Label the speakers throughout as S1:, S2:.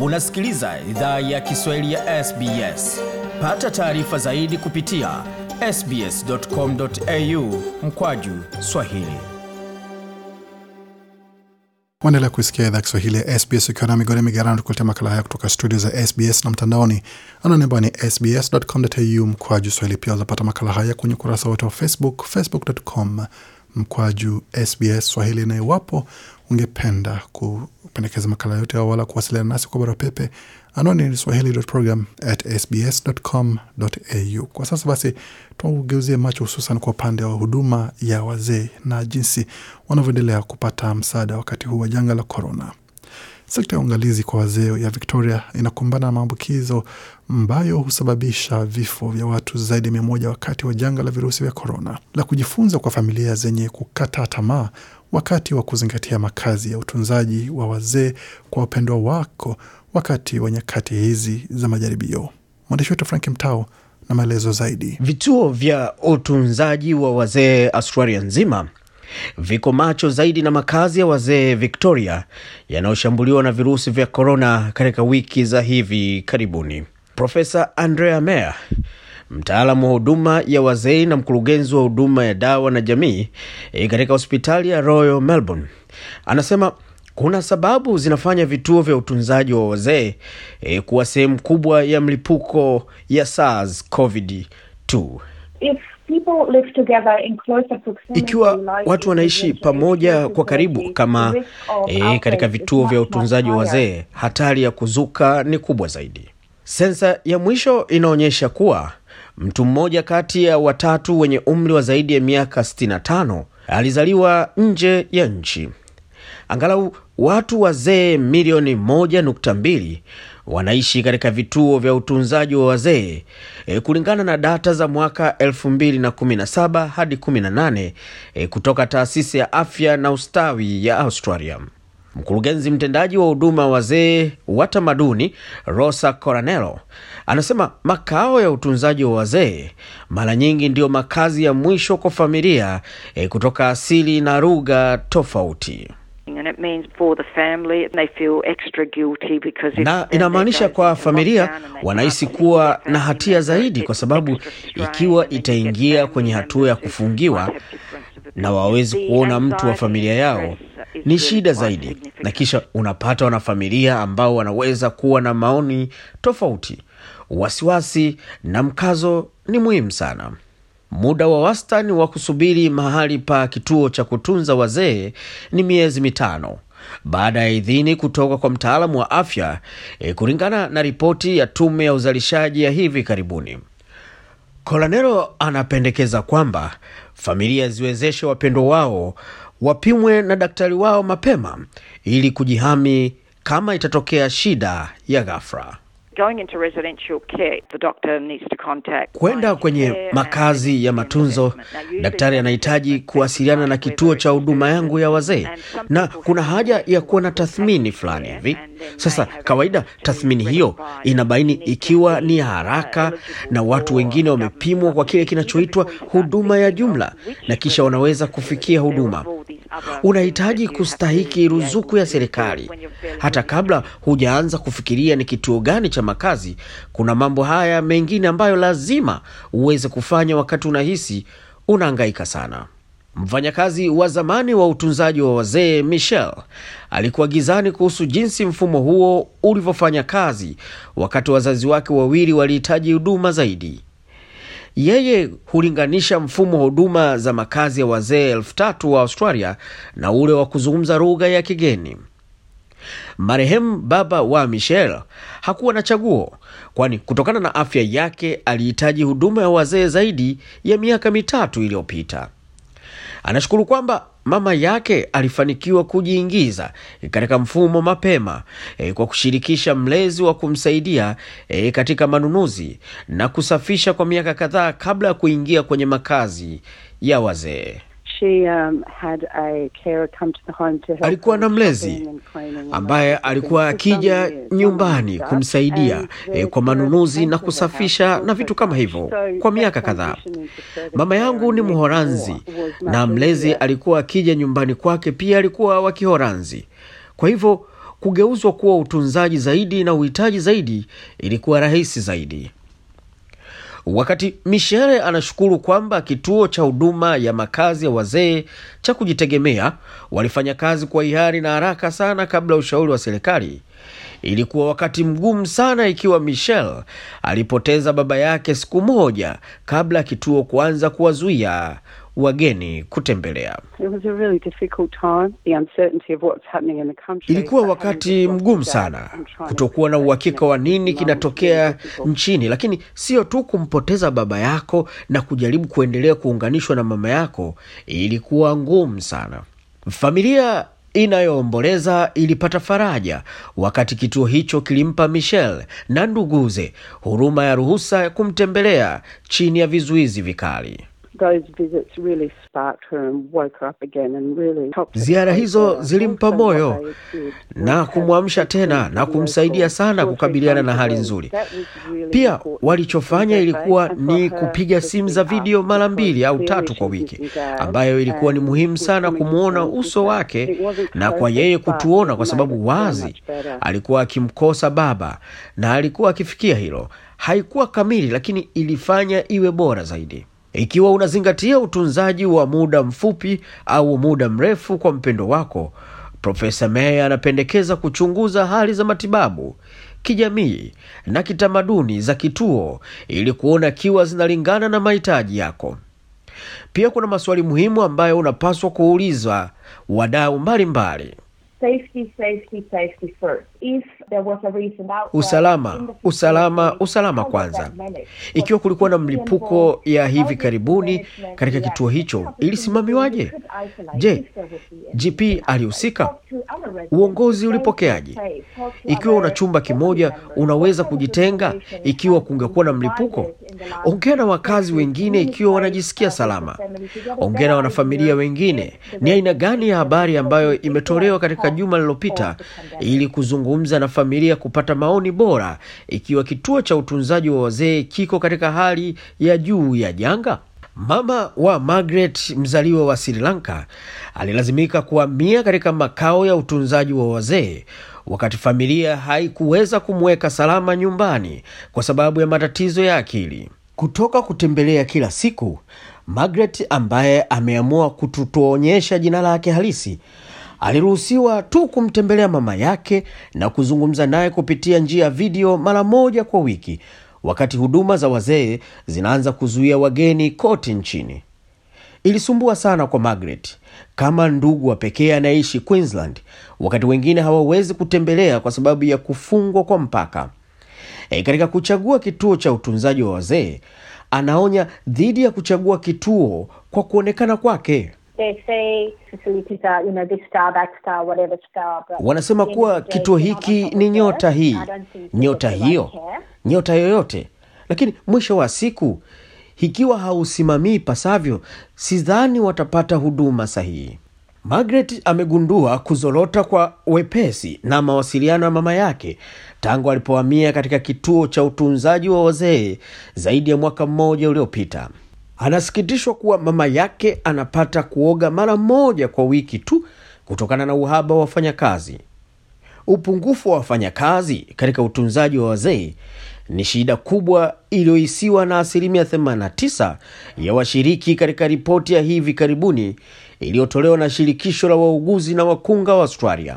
S1: Unasikiliza idhaa ya Kiswahili ya SBS. Pata taarifa zaidi kupitia sbs.com.au mkwaju swahili.
S2: Waendelea kuisikia idhaa Kiswahili ya SBS ukiwa na migode migarano, tukuletea makala haya kutoka studio za SBS na mtandaoni anwani ambayo ni sbs.com.au mkwaju swahili. Pia wazapata makala haya kwenye ukurasa wote wa Facebook, facebook.com mkwaju SBS Swahili. Na iwapo ungependa kupendekeza makala yote au wala kuwasiliana nasi kwa barua pepe, anwani ni swahili.program@sbs.com.au. Kwa sasa basi, tuugeuzie macho hususan kwa upande wa huduma ya wazee na jinsi wanavyoendelea kupata msaada wakati huu wa janga la korona. Sekta ya uangalizi kwa wazee ya Victoria inakumbana na maambukizo ambayo husababisha vifo vya watu zaidi ya mia moja wakati wa janga la virusi vya korona, la kujifunza kwa familia zenye kukata tamaa wakati wa kuzingatia makazi ya utunzaji wa wazee kwa wapendwa wako wakati wa nyakati hizi za majaribio. Mwandishi wetu Frank Mtao na maelezo zaidi.
S3: Vituo vya utunzaji wa wazee Australia nzima viko macho zaidi na makazi ya wazee Victoria yanayoshambuliwa na virusi vya korona katika wiki za hivi karibuni. Profesa Andrea Meyer, mtaalamu wa huduma ya wazee na mkurugenzi wa huduma ya dawa na jamii e, katika hospitali ya Royal Melbourne, anasema kuna sababu zinafanya vituo vya utunzaji wa wazee e, kuwa sehemu kubwa ya mlipuko ya SARS COVID-2.
S4: If people live together in closer proximity,
S3: Ikiwa
S4: like
S3: watu
S4: in
S3: wanaishi
S4: residential
S3: pamoja
S4: areas,
S3: kwa karibu
S4: the
S3: kama
S4: risk of
S3: e,
S4: outbreak
S3: katika
S4: is
S3: vituo
S4: much,
S3: vya
S4: much
S3: utunzaji wa
S4: higher.
S3: wazee, hatari ya kuzuka ni kubwa zaidi. Sensa ya mwisho inaonyesha kuwa mtu mmoja kati ya watatu wenye umri wa zaidi ya miaka 65 alizaliwa nje ya nchi. Angalau watu wazee milioni 1.2 wanaishi katika vituo vya utunzaji wa wazee e, kulingana na data za mwaka 2017 hadi 18 e, kutoka taasisi ya afya na ustawi ya Australia. Mkurugenzi mtendaji wa huduma wazee wa tamaduni Rosa Coranello anasema makao ya utunzaji wa wazee mara nyingi ndiyo makazi ya mwisho kwa familia e, kutoka asili na lugha tofauti.
S5: And it means for the family, they feel extra guilty because if
S3: na
S5: then
S3: inamaanisha
S5: they go
S3: kwa
S5: into
S3: familia
S5: lockdown and they
S3: wanahisi
S5: can't
S3: kuwa
S5: see their
S3: na
S5: family
S3: hatia
S5: members,
S3: zaidi
S5: it's
S3: kwa sababu
S5: extra strain,
S3: ikiwa
S5: and then you get
S3: itaingia
S5: family
S3: kwenye hatua ya
S5: members who
S3: kufungiwa
S5: might have difference of
S3: na wawezi
S5: opinion.
S3: kuona
S5: The
S3: mtu wa
S5: anxiety
S3: familia
S5: and
S3: yao
S5: stress is
S3: ni
S5: really
S3: shida
S5: quite
S3: zaidi, na
S5: significant.
S3: kisha unapata wanafamilia ambao wanaweza kuwa na maoni tofauti. Wasiwasi na mkazo ni muhimu sana. Muda wa wastani wa kusubiri mahali pa kituo cha kutunza wazee ni miezi mitano baada ya idhini kutoka kwa mtaalamu wa afya e, kulingana na ripoti ya tume ya uzalishaji ya hivi karibuni. Colanero anapendekeza kwamba familia ziwezeshe wapendwa wao wapimwe na daktari wao mapema ili kujihami kama itatokea shida ya ghafla.
S5: Going into residential care, the doctor needs to contact
S3: Kwenda
S5: primary
S3: kwenye
S5: care and
S3: makazi ya
S5: then
S3: matunzo,
S5: assessment. Now, usually
S3: daktari
S5: that
S3: anahitaji
S5: assessment
S3: kuwasiliana na
S5: takes
S3: kituo
S5: time,
S3: cha
S5: whether
S3: huduma
S5: it's
S3: yangu ya wazee,
S5: and some
S3: na
S5: people
S3: kuna
S5: have
S3: haja ya kuwa na
S5: to take
S3: tathmini
S5: care
S3: fulani
S5: and
S3: hivi.
S5: then they
S3: Sasa
S5: have
S3: kawaida
S5: to
S3: tathmini hiyo
S5: rectify
S3: inabaini
S5: if you need to
S3: ikiwa
S5: be,
S3: ni ya
S5: uh,
S3: haraka
S5: eligible
S3: na watu
S5: for
S3: wengine
S5: government
S3: wamepimwa kwa kile
S5: subsidies,
S3: kinachoitwa
S5: even before you start
S3: huduma ya
S5: thinking of
S3: jumla
S5: which
S3: na kisha wanaweza
S5: residential
S3: kufikia
S5: care, there
S3: huduma.
S5: are all these other
S3: Unahitaji
S5: things that you have
S3: kustahiki
S5: to be
S3: ruzuku
S5: able
S3: ya
S5: to do
S3: serikali.
S5: when you're fairly
S3: Hata kabla hujaanza kufikiria ni kituo gani cha makazi, kuna mambo haya mengine ambayo lazima uweze kufanya wakati unahisi unahangaika sana. Mfanyakazi wa zamani wa utunzaji wa wazee Michelle alikuwa gizani kuhusu jinsi mfumo huo ulivyofanya kazi wakati wazazi wake wawili walihitaji huduma zaidi. Yeye hulinganisha mfumo wa huduma za makazi ya wazee elfu tatu wa Australia na ule wa kuzungumza lugha ya kigeni. Marehemu baba wa Michelle hakuwa na chaguo, kwani kutokana na afya yake alihitaji huduma ya wazee zaidi ya miaka mitatu iliyopita. Anashukuru kwamba mama yake alifanikiwa kujiingiza katika mfumo mapema e, kwa kushirikisha mlezi wa kumsaidia e, katika manunuzi na kusafisha kwa miaka kadhaa kabla ya kuingia kwenye makazi ya wazee.
S6: She um, had a carer come to the home to help
S3: Alikuwa
S6: her
S3: na
S6: with
S3: mlezi
S6: shopping and cleaning and
S3: ambaye
S6: that sort of
S3: alikuwa
S6: thing for
S3: akija
S6: some years,
S3: nyumbani
S6: some years
S3: kumsaidia
S6: and
S3: eh,
S6: the
S3: kwa
S6: carer
S3: manunuzi
S6: came
S3: na
S6: to her
S3: kusafisha
S6: house
S3: na vitu kama
S6: also
S3: hivyo
S6: so
S3: kwa
S6: that
S3: miaka kadhaa.
S6: transition into service
S3: Mama
S6: care
S3: yangu ni
S6: and
S3: Mhoranzi
S6: more was
S3: na
S6: much
S3: mlezi
S6: easier.
S3: alikuwa akija nyumbani kwake pia alikuwa wa Kihoranzi. Kwa hivyo kugeuzwa kuwa utunzaji zaidi na uhitaji zaidi ilikuwa rahisi zaidi. Wakati Michele anashukuru kwamba kituo cha huduma ya makazi ya wazee cha kujitegemea walifanya kazi kwa hiari na haraka sana kabla ya ushauri wa serikali. Ilikuwa wakati mgumu sana ikiwa Michelle alipoteza baba yake siku moja kabla ya kituo kuanza kuwazuia wageni kutembelea.
S6: It was a really difficult time. The uncertainty of what's happening in the country.
S3: Ilikuwa
S6: but
S3: wakati
S6: having to
S3: mgumu
S6: lock down
S3: sana,
S6: and trying to
S3: kutokuwa na
S6: make
S3: uhakika wa nini
S6: connections
S3: kinatokea
S6: was really difficult.
S3: nchini, lakini sio tu kumpoteza baba yako na kujaribu kuendelea kuunganishwa na mama yako, ilikuwa ngumu sana. Familia inayoomboleza ilipata faraja wakati kituo hicho kilimpa Michelle na nduguze huruma ya ruhusa ya kumtembelea chini ya vizuizi vikali.
S6: Those visits really sparked her and woke her up again and really helped her
S3: Ziara
S6: cope
S3: hizo
S6: better.
S3: zilimpa
S6: Also,
S3: moyo
S6: what they did
S3: na
S6: was
S3: kumwamsha
S6: have
S3: tena na
S6: video
S3: kumsaidia
S6: calls
S3: sana
S6: two or three
S3: kukabiliana na
S6: times a
S3: hali
S6: week.
S3: nzuri.
S6: That was really
S3: Pia
S6: important.
S3: walichofanya
S6: She
S3: ilikuwa
S6: was
S3: ni
S6: for her
S3: kupiga
S6: to
S3: simu
S6: speak
S3: za
S6: up
S3: video mara
S6: because
S3: mbili au
S6: clearly
S3: tatu kwa
S6: she was
S3: wiki,
S6: disengaged
S3: ambayo ilikuwa ni
S6: and
S3: muhimu
S6: was
S3: sana
S6: coming to
S3: kumwona
S6: terms with
S3: uso
S6: that.
S3: wake
S6: It wasn't
S3: na kwa
S6: perfect,
S3: yeye
S6: but
S3: kutuona,
S6: it
S3: kwa
S6: made
S3: sababu
S6: it so
S3: wazi
S6: much better.
S3: alikuwa akimkosa baba na alikuwa akifikia hilo. Haikuwa kamili, lakini ilifanya iwe bora zaidi. Ikiwa unazingatia utunzaji wa muda mfupi au muda mrefu kwa mpendo wako, Profesa May anapendekeza kuchunguza hali za matibabu, kijamii na kitamaduni za kituo ili kuona ikiwa zinalingana na mahitaji yako. Pia kuna maswali muhimu ambayo unapaswa kuuliza wadau mbalimbali.
S4: Safety, safety, safety first. If there was a recent outbreak
S3: Usalama,
S4: in the
S3: usalama,
S4: facility,
S3: usalama
S4: how was
S3: kwanza.
S4: that managed?
S3: Ikiwa kulikuwa na mlipuko
S4: Was it
S3: ya hivi
S4: simple?
S3: karibuni
S4: How did the
S3: katika
S4: management
S3: kituo hicho,
S4: react?
S3: ilisimamiwaje?
S4: You could isolate
S3: Je,
S4: if there would be any
S3: GP
S4: outbreak.
S3: alihusika?
S4: Talk to other residents.
S3: Uongozi
S4: Stay
S3: ulipokeaje?
S4: safe. Talk to
S3: Ikiwa una
S4: other
S3: chumba kimoja,
S4: family members.
S3: unaweza
S4: What kind of
S3: kujitenga
S4: information
S3: ikiwa
S4: has
S3: kungekuwa na
S4: been
S3: mlipuko?
S4: provided in the last
S3: Ongea na wakazi
S4: six
S3: wengine
S4: weeks?
S3: ikiwa wanajisikia
S4: Communicate, uh,
S3: salama.
S4: with the family to get a
S3: Ongea na
S4: better
S3: wanafamilia
S4: idea
S3: wengine.
S4: if the
S3: Ni aina
S4: residents
S3: gani ya
S4: have
S3: habari ambayo
S4: been
S3: imetolewa katika
S4: informed
S3: juma lililopita
S4: of the pandemic.
S3: ili kuzungumza na familia kupata maoni bora ikiwa kituo cha utunzaji wa wazee kiko katika hali ya juu ya janga. Mama wa Margaret mzaliwa wa Sri Lanka alilazimika kuhamia katika makao ya utunzaji wa wazee wakati familia haikuweza kumweka salama nyumbani kwa sababu ya matatizo ya akili. Kutoka kutembelea kila siku, Margaret ambaye ameamua kututuonyesha jina lake halisi aliruhusiwa tu kumtembelea mama yake na kuzungumza naye kupitia njia ya video mara moja kwa wiki, wakati huduma za wazee zinaanza kuzuia wageni kote nchini. Ilisumbua sana kwa Margaret kama ndugu wa pekee anayeishi Queensland, wakati wengine hawawezi kutembelea kwa sababu ya kufungwa kwa mpaka. E, katika kuchagua kituo cha utunzaji wa wazee, anaonya dhidi ya kuchagua kituo kwa kuonekana kwake.
S7: they say facilities are, you know, this star, that star, whatever star. But
S3: Wanasema
S7: at the end
S3: kuwa
S7: of the day,
S3: kituo
S7: if you're not
S3: hiki
S7: on top
S3: ni
S7: of
S3: nyota
S7: it,
S3: hii,
S7: I don't think you
S3: nyota
S7: get the right
S3: hiyo,
S7: care.
S3: nyota yoyote, lakini mwisho wa siku, ikiwa hausimamii pasavyo, sidhani watapata huduma sahihi. Margaret amegundua kuzorota kwa wepesi na mawasiliano ya mama yake tangu alipohamia katika kituo cha utunzaji wa wazee zaidi ya mwaka mmoja uliopita. Anasikitishwa kuwa mama yake anapata kuoga mara moja kwa wiki tu kutokana na uhaba wa wafanyakazi. Upungufu wa wafanyakazi katika utunzaji wa wazee ni shida kubwa iliyohisiwa na asilimia 89 ya washiriki katika ripoti ya hivi karibuni iliyotolewa na shirikisho la wauguzi na wakunga wa Australia.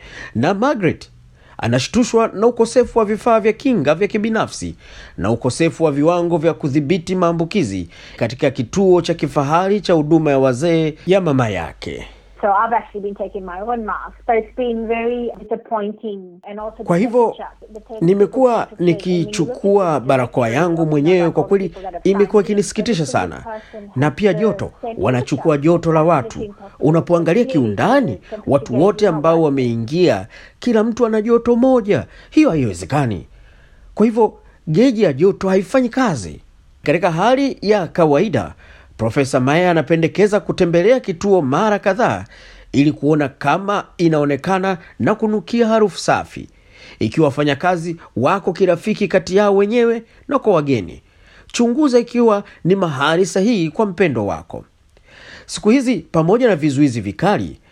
S3: Na Margaret anashtushwa na ukosefu wa vifaa vya kinga vya kibinafsi na ukosefu wa viwango vya kudhibiti maambukizi katika kituo cha kifahari cha huduma ya wazee ya mama yake.
S7: So I've actually been taking my own mask, but it's been very disappointing and also
S3: Kwa
S7: the
S3: hivyo
S7: temperature- the temperature
S3: nimekuwa
S7: was taken. And when you look
S3: nikichukua
S7: at the
S3: barakoa yangu
S7: temperature
S3: mwenyewe,
S7: of
S3: kwa
S7: the
S3: kweli
S7: people that have
S3: imekuwa
S7: signed in,
S3: ikinisikitisha
S7: every single
S3: sana.
S7: person
S3: Na
S7: has
S3: pia
S7: the
S3: joto,
S7: same
S3: wanachukua
S7: temperature.
S3: joto la
S7: That's
S3: watu.
S7: the impossible.
S3: Unapoangalia
S7: Really,
S3: kiundani,
S7: the temperature
S3: watu
S7: gauge
S3: wote
S7: is not
S3: ambao
S7: right.
S3: wameingia, kila mtu ana joto moja. Hiyo haiwezekani. Kwa hivyo geji ya joto haifanyi kazi. Katika hali ya kawaida, Profesa Maya anapendekeza kutembelea kituo mara kadhaa ili kuona kama inaonekana na kunukia harufu safi, ikiwa wafanyakazi wako kirafiki kati yao wenyewe na kwa wageni. Chunguza ikiwa ni mahali sahihi kwa mpendo wako. Siku hizi pamoja na vizuizi vikali,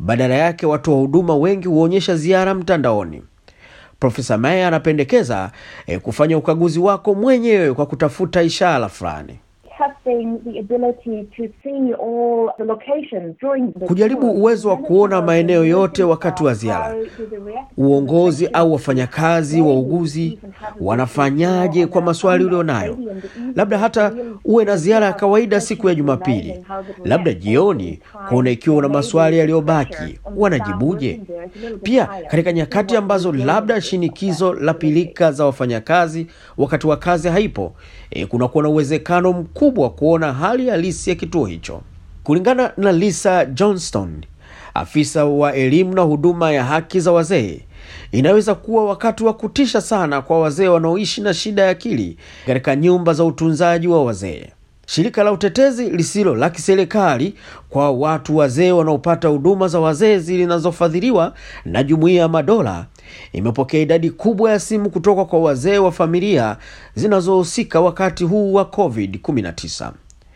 S3: Badala yake watoa huduma wengi huonyesha ziara mtandaoni. Profesa Mayer anapendekeza eh, kufanya ukaguzi wako mwenyewe kwa kutafuta ishara fulani.
S4: Having the ability to see all the locations during the
S3: Kujaribu
S4: tour.
S3: uwezo wa kuona maeneo yote wakati wa ziara.
S4: How do they react to
S3: Uongozi
S4: the
S3: au wafanyakazi wauguzi wanafanyaje kwa maswali ulionayo. Labda hata uwe na ziara ya kawaida siku ya Jumapili, labda jioni, kuona ikiwa una maswali yaliyobaki wanajibuje. Pia katika nyakati ambazo labda shinikizo la pilika za wafanyakazi wakati wa kazi haipo, e, kunakuwa na uwezekano mkubwa wa kuona hali halisi ya kituo hicho. Kulingana na Lisa Johnston, afisa wa elimu na huduma ya haki za wazee, inaweza kuwa wakati wa kutisha sana kwa wazee wanaoishi na shida ya akili katika nyumba za utunzaji wa wazee. Shirika la utetezi lisilo la kiserikali kwa watu wazee wanaopata huduma za wazee zinazofadhiliwa na Jumuiya ya Madola imepokea idadi kubwa ya simu kutoka kwa wazee wa familia zinazohusika wakati huu wa COVID-19.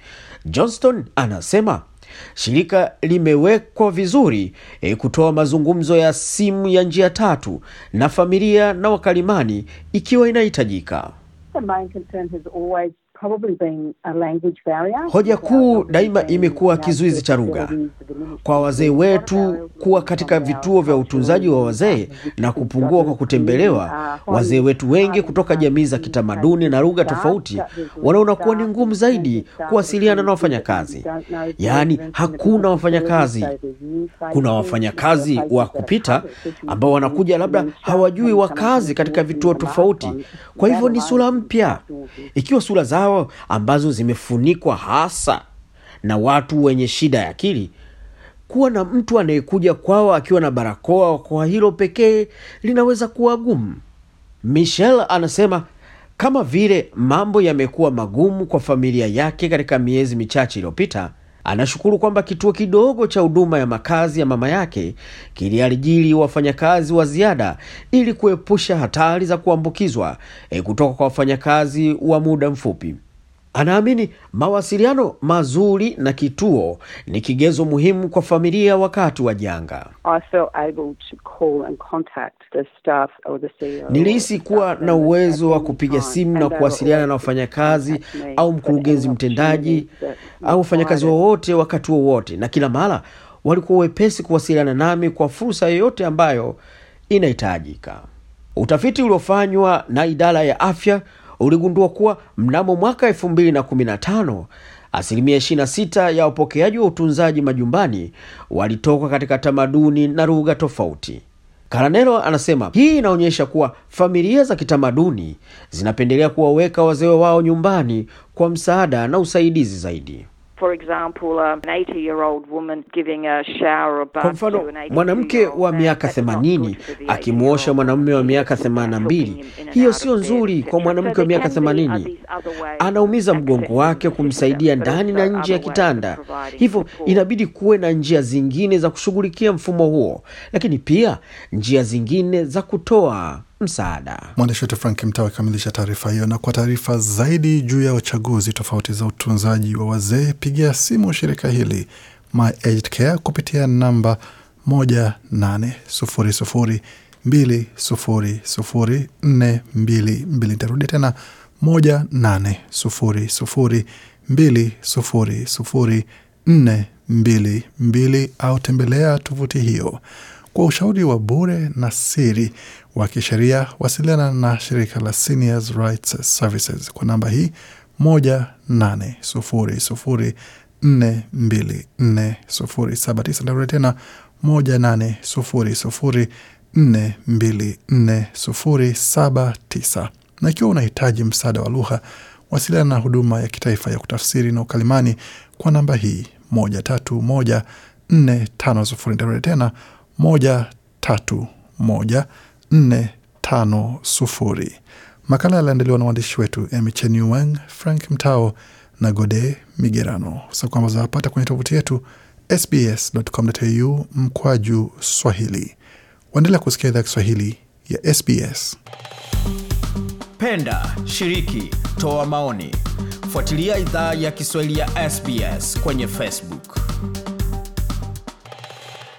S3: Johnston anasema shirika limewekwa vizuri e, kutoa mazungumzo ya simu ya njia tatu na familia na wakalimani ikiwa inahitajika.
S6: The main concern has always probably been a language barrier.
S3: Hoja kuu daima imekuwa kizuizi cha lugha kwa wazee wetu kuwa katika vituo vya utunzaji wa wazee na kupungua kwa kutembelewa. Wazee wetu wengi kutoka jamii za kitamaduni na lugha tofauti wanaona kuwa ni ngumu zaidi kuwasiliana na wafanyakazi, yaani hakuna wafanyakazi. Kuna wafanyakazi wa kupita ambao wanakuja, labda hawajui wakazi katika vituo tofauti, kwa hivyo ni sura mpya. Ikiwa sura zao ambazo zimefunikwa hasa na watu wenye shida ya akili, kuwa na mtu anayekuja kwao akiwa na barakoa, kwa hilo pekee linaweza kuwa gumu. Michelle anasema kama vile mambo yamekuwa magumu kwa familia yake katika miezi michache iliyopita, anashukuru kwamba kituo kidogo cha huduma ya makazi ya mama yake kiliajiri wafanyakazi wa ziada ili kuepusha hatari za kuambukizwa e, kutoka kwa wafanyakazi wa muda mfupi. Anaamini mawasiliano mazuri na kituo ni kigezo muhimu kwa familia wakati wa janga.
S6: I felt able to call and contact the staff or the CEO.
S3: Nilihisi kuwa na uwezo wa kupiga simu na kuwasiliana na wafanyakazi au mkurugenzi mtendaji au wafanyakazi wowote wakati wowote, na kila mara walikuwa wepesi kuwasiliana nami kwa fursa yoyote ambayo inahitajika. Utafiti uliofanywa na idara ya afya uligundua kuwa mnamo mwaka 2015 asilimia 26 ya wapokeaji wa utunzaji majumbani walitoka katika tamaduni na lugha tofauti. Karanelo anasema hii inaonyesha kuwa familia za kitamaduni zinapendelea kuwaweka wazee wao nyumbani kwa msaada na usaidizi zaidi.
S5: For example, um, an 80 year old woman giving a shower or bath
S3: Kwa mfano,
S5: to an 82
S3: mwanamke
S5: year old
S3: wa
S5: man,
S3: miaka
S5: that's not
S3: 80
S5: good for the 80
S3: akimwosha
S5: year old
S3: mwanamume wa
S5: man.
S3: miaka
S5: Helping
S3: 82,
S5: him in and
S3: hiyo
S5: out of
S3: sio
S5: bed,
S3: nzuri
S5: etc.
S3: kwa mwanamke
S5: So
S3: wa
S5: there
S3: miaka
S5: can be
S3: 80.
S5: these other ways
S3: Anaumiza
S5: of
S3: mgongo
S5: accessing
S3: wake
S5: the
S3: kumsaidia
S5: system, but
S3: ndani na
S5: also
S3: nje ya
S5: other ways of
S3: kitanda.
S5: providing
S3: Hivyo
S5: support.
S3: inabidi kuwe na njia zingine za kushughulikia mfumo huo, lakini pia njia zingine za kutoa msaada.
S2: Mwandishi wetu Frank Mtawa akikamilisha taarifa hiyo. Na kwa taarifa zaidi juu ya uchaguzi tofauti za utunzaji wa wazee, pigia simu shirika hili My Aged Care kupitia namba 1800200422. Nitarudia tena 1800200422 au tembelea tovuti hiyo. Kwa ushauri wa bure na siri wa kisheria, wasiliana na shirika la Seniors Rights Services kwa namba hii 18004244079. Ndarudi tena 18004244079. Na ikiwa unahitaji msaada wa lugha, wasiliana na huduma ya kitaifa ya kutafsiri na ukalimani kwa namba hii 131 450. Ndarudi tena moja tatu moja nne tano sufuri. Makala yaliandaliwa na waandishi wetu Emichen Wang, Frank Mtao na Gode Migerano. Sa kwamba zawapata kwenye tovuti yetu sbs.com.au mkwaju Swahili. Waendelea kusikia idhaa Kiswahili ya SBS.
S1: Penda, shiriki, toa maoni. Fuatilia idhaa ya Kiswahili ya SBS kwenye Facebook.